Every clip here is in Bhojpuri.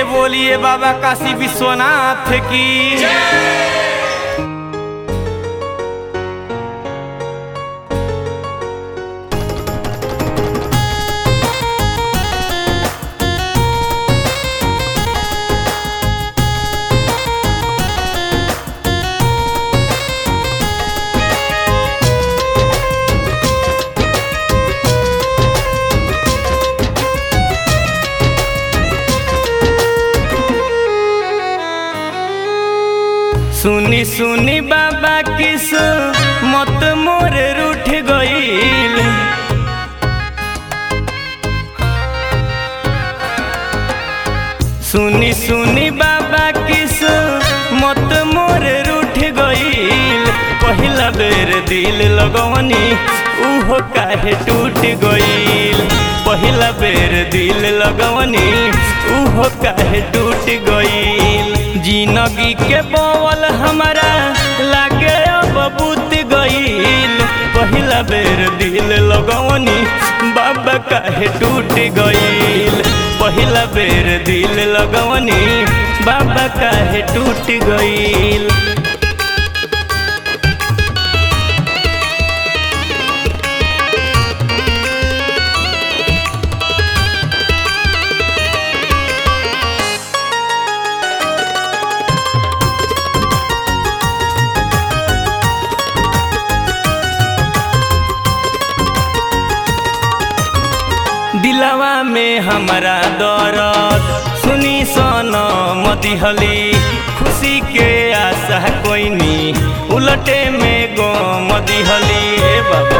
से बोलिए बाबा काशी विश्वनाथ की सुनी सुनी बाबा किस मत मोर रूठ गईल सुनी सुनी बाबा किस मत मोर रूठ गईल पहिला बेर दिल लगवनी उहो काहे टूट गईल पहिला बेर दिल लगवनी उहो काहे टूट गईल जिंदगी के बोवल हमारा लागे अब बुत गईल पहिला बेर दिल लगवनी बाबा काहे टूट गईल पहिला बेर दिल लगवनी बाबा काहे टूट गईल दिलवा में हमारा दर्द सुनी सन मदिहली खुशी के आशा कोई नी उलटे में गो मदिहली हे बाबा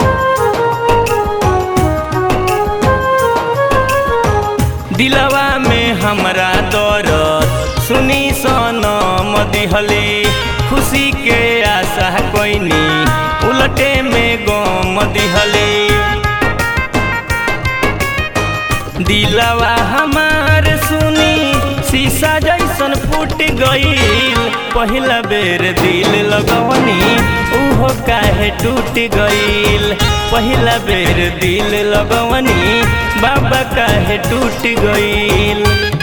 दिलवा में हमारा दर्द सुनी सन मदिहली खुशी के आशा कोई नी उलटे में गो मदिहली दिलवा हमार सुनी शीशा जैसन फूट गईल पहिला बेर दिल लगवनी उहो काहे टूट गईल पहिला बेर दिल लगवनी बाबा काहे टूट गईल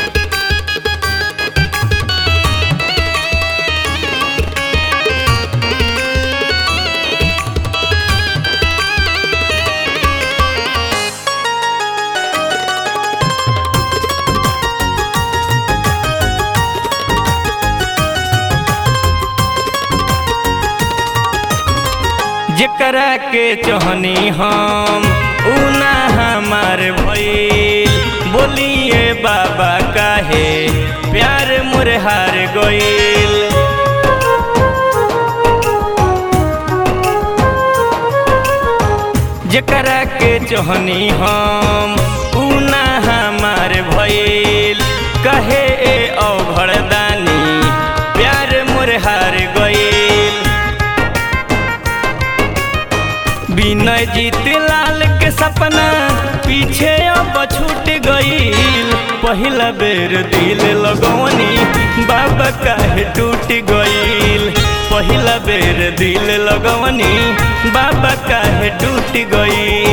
जेकरा के चहनी हम उना हमार भइल बोलिए बाबा काहे प्यार मोर हार गइल जेकरा के चहनी हम उना हमार भइल कहे ए अवघड़दानी प्यार मोर हार गइल विनय जीत लाल के सपना पीछे अब छूट गईल पहिला बेर दिल लगवनी बाबा काहे टूट गईल पहिला बेर दिल लगवनी बाबा काहे टूट गईल